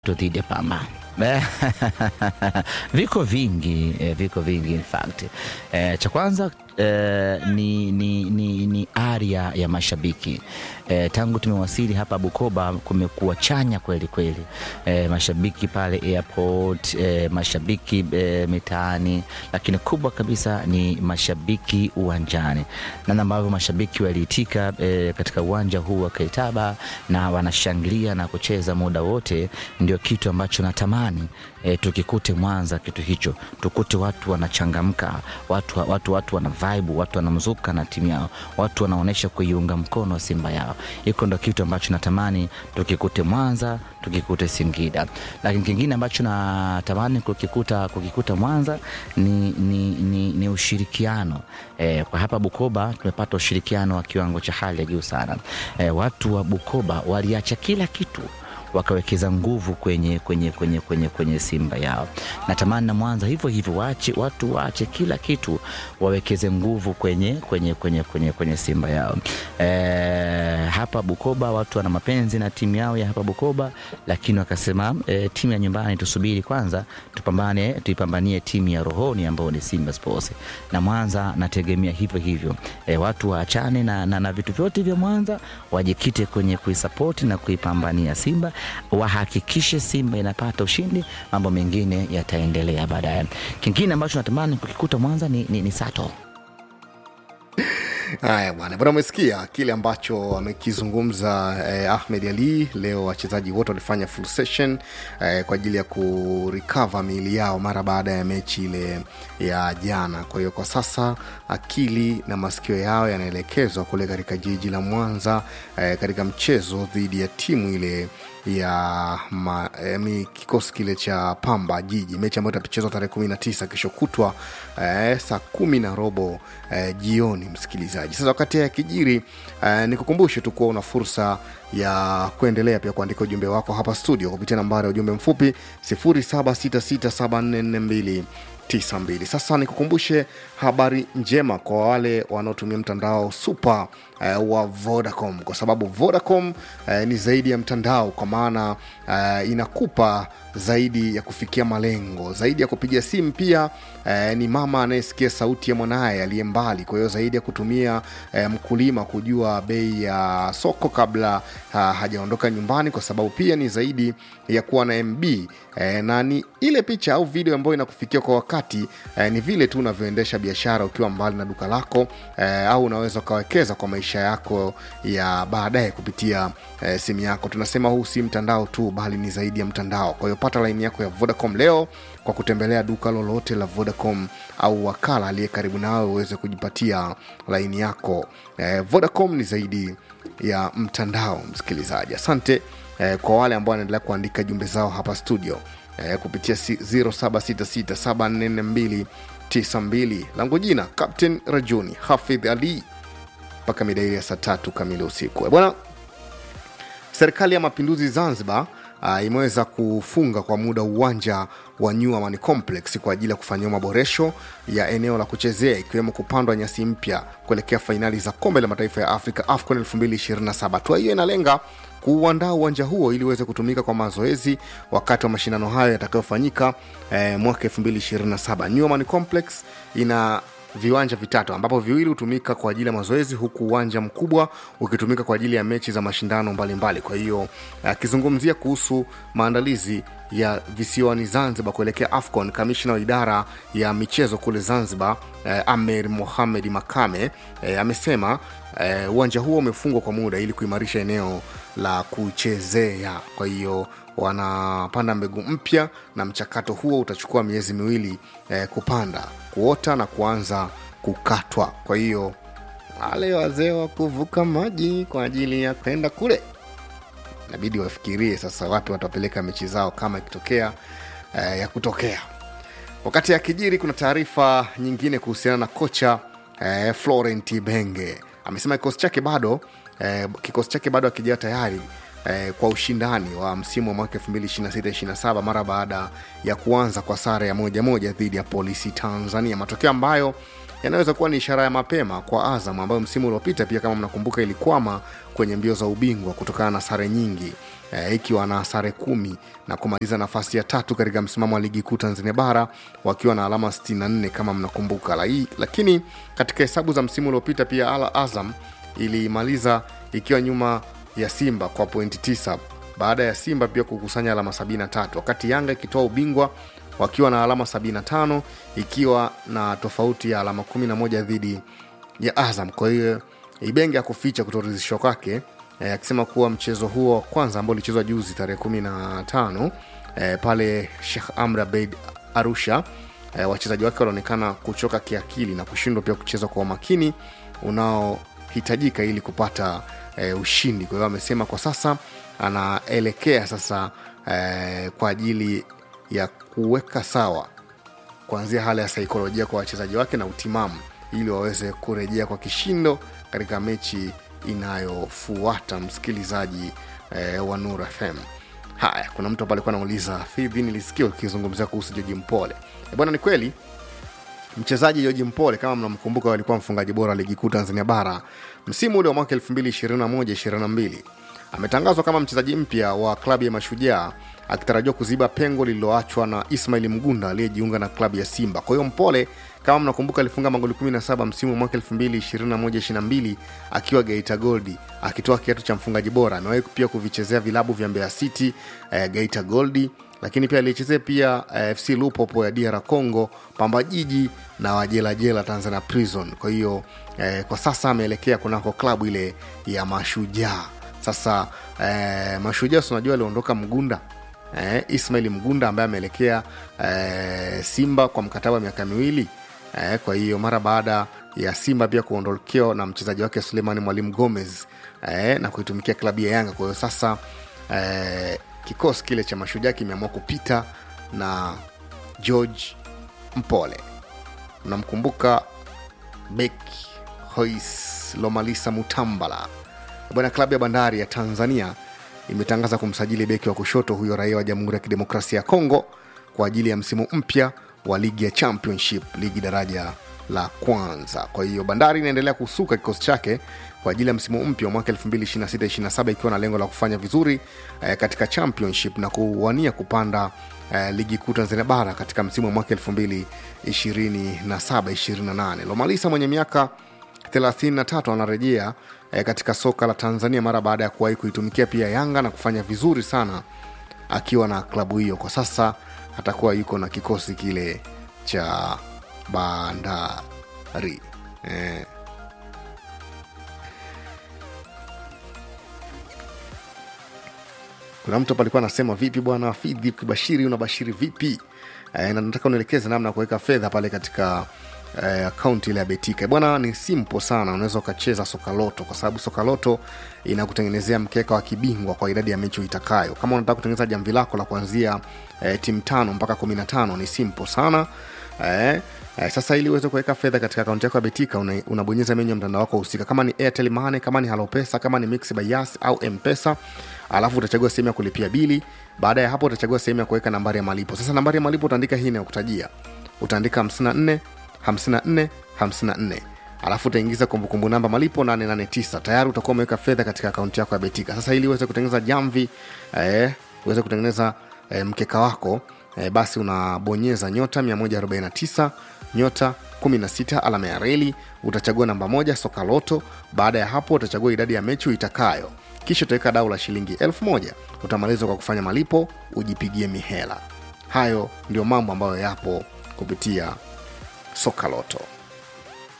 dhidi ya Pamba. viko vingi eh, viko vingi in fact eh, cha kwanza eh, ni, ni, ni, ni aria ya mashabiki eh, tangu tumewasili hapa Bukoba kumekuwa chanya kweli kweli eh, mashabiki pale airport eh, mashabiki eh, mitaani, lakini kubwa kabisa ni mashabiki uwanjani, namna ambavyo mashabiki waliitika eh, katika uwanja huu wa Kaitaba na wanashangilia na kucheza muda wote, ndio kitu ambacho natamani e, tukikute Mwanza kitu hicho, tukute watu wanachangamka, watu, watu, watu wana vibe, watu wanamzuka na timu yao, watu wanaonyesha kuiunga mkono Simba yao. Hiko ndo kitu ambacho natamani tukikute Mwanza, tukikute Singida. Lakini kingine ambacho natamani kukikuta, kukikuta Mwanza ni, ni, ni, ni ushirikiano e, kwa hapa Bukoba tumepata ushirikiano wa kiwango cha hali ya juu sana. E, watu wa Bukoba waliacha kila kitu wakawekeza nguvu kwenye, kwenye, kwenye, kwenye, kwenye Simba yao. Natamani na Mwanza hivyo hivyo, waache watu waache kila kitu wawekeze nguvu kwenye, kwenye, kwenye, kwenye, kwenye Simba yao. E, hapa Bukoba watu wana mapenzi na timu yao ya hapa Bukoba, lakini wakasema e, timu ya nyumbani tusubiri kwanza, tupambane, tuipambanie timu ya rohoni ambayo ni Simba Sports. Na Mwanza nategemea hivyo hivyo, e, watu waachane na, na, na vitu vyote vya Mwanza, wajikite kwenye kuisapoti na kuipambania Simba wahakikishe Simba inapata ushindi, mambo mengine yataendelea baadaye. Kingine ambacho natamani kukikuta Mwanza ni, ni, ni Sato. Haya bwana, bwana, umesikia kile ambacho amekizungumza eh, Ahmed Ali. Leo wachezaji wote walifanya full session eh, kwa ajili ya kurecover miili yao mara baada ya mechi ile ya jana. Kwa hiyo kwa sasa akili na masikio yao yanaelekezwa kule katika jiji la Mwanza eh, katika mchezo dhidi ya timu ile ya ma, eh, kikosi kile cha Pamba Jiji, mechi ambayo itachezwa tarehe kumi na tisa kesho kutwa eh, saa kumi na robo eh, jioni. Msikilizaji, sasa wakati ya kijiri eh, nikukumbushe tu kuwa una fursa ya kuendelea pia kuandika ujumbe wako hapa studio kupitia nambari ya ujumbe mfupi 07667442 92. Sasa nikukumbushe habari njema kwa wale wanaotumia mtandao super uh, wa Vodacom kwa sababu Vodacom uh, ni zaidi ya mtandao, kwa maana uh, inakupa zaidi ya kufikia malengo, zaidi ya kupiga simu. Pia uh, ni mama anayesikia sauti ya mwanaye aliye mbali. Kwa hiyo zaidi ya kutumia uh, mkulima kujua bei ya uh, soko kabla uh, hajaondoka nyumbani, kwa sababu pia ni zaidi ya kuwa na MB uh, na ni ile picha au video ambayo inakufikia kwa wakati uh, ni vile tu unavyoendesha biashara ukiwa mbali na duka lako uh, au unaweza ukawekeza kwa maisha yako ya baadaye kupitia uh, simu yako. Tunasema huu si mtandao tu, bali ni zaidi ya mtandao. Kwa hiyo pata laini yako ya Vodacom leo kwa kutembelea duka lolote la Vodacom au wakala aliye karibu nawe uweze kujipatia laini yako. Eh, Vodacom ni zaidi ya mtandao, msikilizaji. Asante eh, kwa wale ambao wanaendelea kuandika jumbe zao hapa studio eh, kupitia 0766744292 langu jina Captain Rajuni Hafidh Ali mpaka midairi ya saa tatu kamili usiku bwana. Serikali ya Mapinduzi Zanzibar uh, imeweza kufunga kwa muda uwanja wa New Amani Complex kwa ajili ya kufanyiwa maboresho ya eneo la kuchezea ikiwemo kupandwa nyasi mpya kuelekea fainali za kombe la mataifa ya Afrika AFCON 2027. Hatua hiyo inalenga kuuandaa uwanja huo ili uweze kutumika kwa mazoezi wakati wa mashindano hayo yatakayofanyika eh, mwaka 2027. New Amani Complex ina viwanja vitatu ambapo viwili hutumika kwa ajili ya mazoezi huku uwanja mkubwa ukitumika kwa ajili ya mechi za mashindano mbalimbali. Kwa hiyo akizungumzia kuhusu maandalizi ya visiwani Zanzibar kuelekea AFCON, kamishna wa idara ya michezo kule Zanzibar eh, Amer Mohamed Makame eh, amesema eh, uwanja huo umefungwa kwa muda ili kuimarisha eneo la kuchezea. Kwa hiyo wanapanda mbegu mpya na mchakato huo utachukua miezi miwili eh, kupanda kuota na kuanza kukatwa. Kwa hiyo wale wazee wa kuvuka maji kwa ajili ya kwenda kule inabidi wafikirie sasa wapi watapeleka mechi zao kama ikitokea eh, ya kutokea. Wakati akijiri, kuna taarifa nyingine kuhusiana na kocha eh, Florent Ibenge amesema kikosi chake bado eh, kikosi chake bado akijaa tayari eh, kwa ushindani wa msimu wa mwaka 2026/27 mara baada ya kuanza kwa sare ya moja moja dhidi ya Polisi Tanzania, matokeo ambayo yanaweza kuwa ni ishara ya mapema kwa Azam ambayo msimu uliopita pia kama mnakumbuka ilikwama kwenye mbio za ubingwa kutokana na sare nyingi eh, ikiwa na sare kumi na kumaliza nafasi ya tatu katika msimamo wa ligi kuu Tanzania bara wakiwa na alama 64 kama mnakumbuka. Lai- Lakini katika hesabu za msimu uliopita pia Al Azam ilimaliza ikiwa nyuma ya Simba kwa pointi tisa baada ya Simba pia kukusanya alama 73 wakati Yanga ikitoa ubingwa wakiwa na alama 75 ikiwa na tofauti ya alama 11 dhidi ya Azam. Kwa hiyo Ibenge akuficha kutoridhishwa kwake eh, akisema kuwa mchezo huo wa kwanza ambao ulichezwa juzi tarehe 15 eh, pale Sheikh Amri Abeid Arusha eh, wachezaji wake wanaonekana kuchoka kiakili na kushindwa pia kucheza kwa umakini unaohitajika ili kupata eh, ushindi. Kwa hiyo amesema kwa sasa anaelekea sasa eh, kwa ajili ya kuweka sawa kuanzia hali ya saikolojia kwa wachezaji wake na utimamu ili waweze kurejea kwa kishindo katika mechi inayofuata msikilizaji eh, wa Nur FM. Haya, kuna mtu hapa alikuwa anauliza Fidhi, nilisikia ukizungumzia kuhusu Joji Mpole. E bwana, ni kweli mchezaji Joji Mpole kama mnamkumbuka, alikuwa mfungaji bora ligi kuu Tanzania bara msimu ule wa mwaka 2021-22 ametangazwa kama mchezaji mpya wa klabu ya Mashujaa akitarajiwa kuziba pengo lililoachwa na Ismail Mgunda aliyejiunga na klabu ya Simba. Kwa hiyo Mpole kama mnakumbuka, alifunga magoli 17 msimu wa mwaka 2021-22 akiwa Geita Gold akitoa kiatu cha mfungaji bora. Amewahi pia kuvichezea vilabu vya Mbeya City, eh, Geita Gold lakini pia alichezea pia eh, FC Lupopo ya DR Congo, Pamba Jiji na Wajelajela Tanzania Prison. Kwa hiyo eh, kwa sasa ameelekea kunako klabu ile ya Mashujaa. Sasa eh, Mashujaa si unajua aliondoka Mgunda eh, Ismail Mgunda ambaye ameelekea eh, Simba kwa mkataba wa miaka miwili eh, kwa hiyo mara baada ya Simba pia kuondokewa na mchezaji wake Suleiman Mwalimu Gomez eh, na kuitumikia klabu ya Yanga. Kwa hiyo sasa eh, kikosi kile cha Mashujaa kimeamua kupita na George Mpole. Mnamkumbuka beki Hois Lomalisa Mutambala bwana. Klabu ya Bandari ya Tanzania imetangaza kumsajili beki wa kushoto huyo raia wa Jamhuri ya Kidemokrasia ya Kongo kwa ajili ya msimu mpya wa ligi ya Championship, ligi daraja la kwanza. Kwa hiyo Bandari inaendelea kusuka kikosi chake kwa ajili ya msimu mpya wa mwaka 2026/27 ikiwa na lengo la kufanya vizuri eh, katika Championship na kuwania kupanda eh, ligi kuu Tanzania bara katika msimu wa mwaka 2027/28. Lomalisa mwenye miaka 33 anarejea eh, katika soka la Tanzania mara baada ya kuwahi kuitumikia pia Yanga na kufanya vizuri sana akiwa na klabu hiyo. Kwa sasa atakuwa yuko na kikosi kile cha Bandari eh. Kuna mtu hapa alikuwa anasema vipi bwana Fidhi, ukibashiri unabashiri vipi? Eh, na nataka unielekeze namna ya kuweka fedha pale katika eh, akaunti ile ya Betika bwana. Ni simple sana, unaweza ukacheza Sokaloto kwa sababu Sokaloto inakutengenezea mkeka wa kibingwa kwa idadi ya mechi uitakayo. Kama unataka kutengeneza jamvi lako la kuanzia eh, timu tano mpaka kumi na tano ni simple sana eh, eh, sasa ili uweze kuweka fedha katika akaunti yako ya Betika una, unabonyeza menyu ya mtandao wako husika, kama ni Airtel Money, kama ni Halopesa, kama ni Mix by Yas au Mpesa alafu utachagua sehemu ya kulipia bili. Baada ya hapo utachagua sehemu ya kuweka nambari ya malipo. Sasa nambari ya malipo utaandika hii inayokutajia, utaandika 54 54 54 alafu utaingiza kumbukumbu namba malipo 889 tayari utakuwa umeweka fedha katika akaunti yako ya Betika. Sasa ili uweze kutengeneza jamvi eh, uweze kutengeneza eh, mkeka wako eh, basi unabonyeza nyota 149 nyota 16 alama ya reli, utachagua namba moja soka loto. Baada ya hapo utachagua idadi ya mechi uitakayo, kisha utaweka dau la shilingi elfu moja utamaliza kwa kufanya malipo, ujipigie mihela. Hayo ndio mambo ambayo yapo kupitia soka loto.